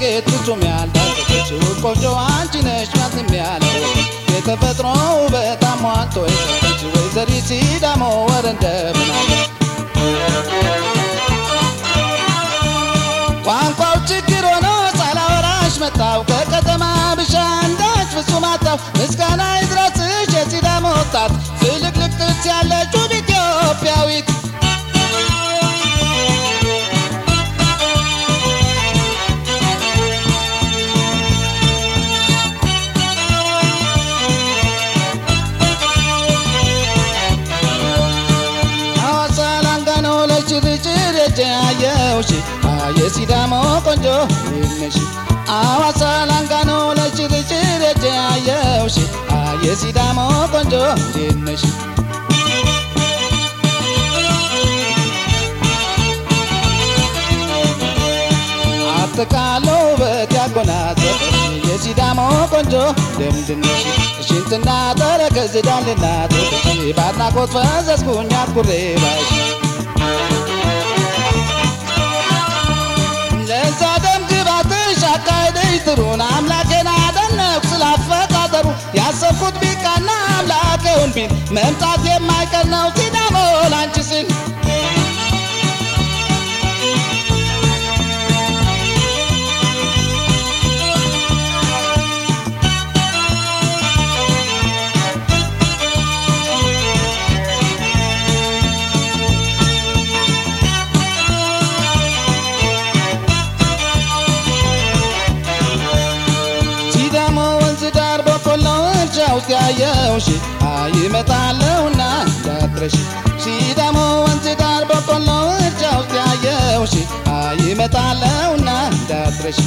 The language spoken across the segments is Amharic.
ሴት ፍጹም ያልታጠቀች ውብ ቆንጆ አንቺ ነሽ ማንም ያላወቀች የተፈጥሮ ውበት አሟልቶ የሰጠች ወይዘሪት ሲዳሞ ወረ እንደምን አለች ቋንቋው ችግር ሆኖ ሳላወራሽ መጣው ከከተማ ብሻ እንዳች ፍጹም አጣው ምስጋና ይድረስሽ የሲዳሞ ወጣት ፍልቅልቅ ጥርስ ያለች ውብ ኢትዮጵያዊት ሐዋሳ ላንጋኖ ለችርችር የጀያየውሽ የሲዳሞ ቆንጆ ይነሽ ሐዋሳ ላንጋኖ ለችርችር የጀያየውሽ የሲዳሞ ቆንጆ ይነሽ አጠቃሎ ውበት ያጎናጸፈሽ የሲዳሞ ቆንጆ ደምድነሽ ሽንትና ተረከዝ ዳልና ጡትሽ በአድናቆት ፈዘዝኩኝ አኩሬ ባይሽ ለዛ ደም ግባትሽ አካሄደሽ ጥሩን አምላኬን አደነኩ ስላፈጣጠሩ ያሰብኩት ቢቃና አምላኬውን ቢል መምጣት የማይቀር ነው ሲዳሞ ላንቺ ስል ሲዳሞ ወንዝ ዳር በቆሎ እርሻ ውስጥ ያየውሽ ይመጣለሁና እንዳትረሽ ሲዳሞ ወንዝ ዳር በቆሎ እርሻ ውስጥ ያየውሽ ይመጣለሁና እንዳትረሽ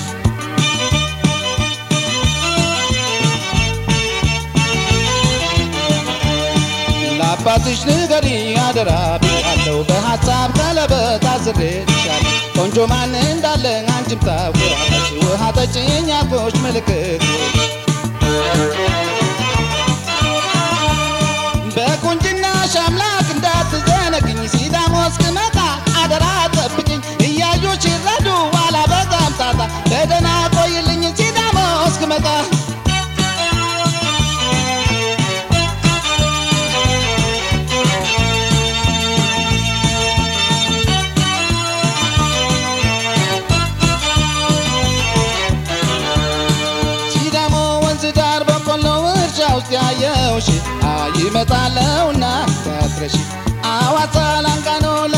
ለአባትሽ ንገሪ አደራ ብያለሁ በሀሳብ ቀለበት አስሬልሻለሁ ቆንጆ ማን እንዳለ አንቺም ታውቂዋለሽ ውሃ ጠጭኝ ያልኩሽ ምልክት በቁንጅናሽ አምላክ እንዳትዘነግኝ ሲዳሞ እስክመጣ አደራ ጠብቅኝ እያዩሽ ይረዱ ዋላ በጣም ጣጣ በደህና ቆይልኝ ሲዳሞ እስክመጣ ሲዳሞ ወንዝ ዳር በቆሎ እርሻ ውስጥ ያየውሽ ይመጣለሁና እንዳትረሺ አዋሳ ላንጋኖ